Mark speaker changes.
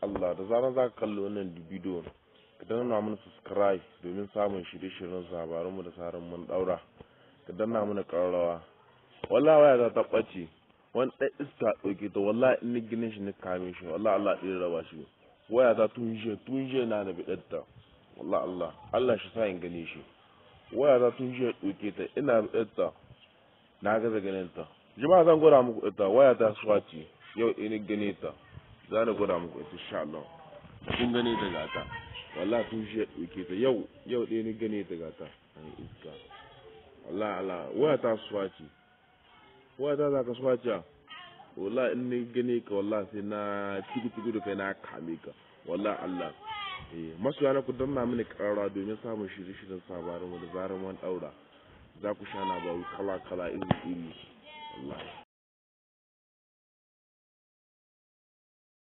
Speaker 1: Allah da zaran za ka kalli wannan bidiyo ka danna mana subscribe domin samun shirye-shiryen labaran mu da tsarin mun daura ka danna mana ƙararrawa wallahi waya ta tabbace wani ɗan iska ɗauke ta wallahi in ni ginin shi ni kame shi wallahi Allah ɗin raba shi waya ta tun jiya tun jiya na da bidatta wallahi Allah Allah shi sa in gane shi waya ta tun jiya ɗauke ta ina bidatta na gaza ganin ta jama'a zan gwada muku ita waya ta swati yau in gane ta za na gwada muku ita insha Allah kun gane ta gata wallahi tun jiya ɗauke ta yau yau ɗaya ni gane ta gata ai iska wallahi Allah waya ta swati waya ta za ka swaci wallahi in ni gane ka wallahi sai na tibi tibi da kai na kame ka wallahi Allah eh masoya na ku danna mini karara domin samun shirye-shiryen sabarin da zaran wani daura za ku sha na bawu kala kala iri iri wallahi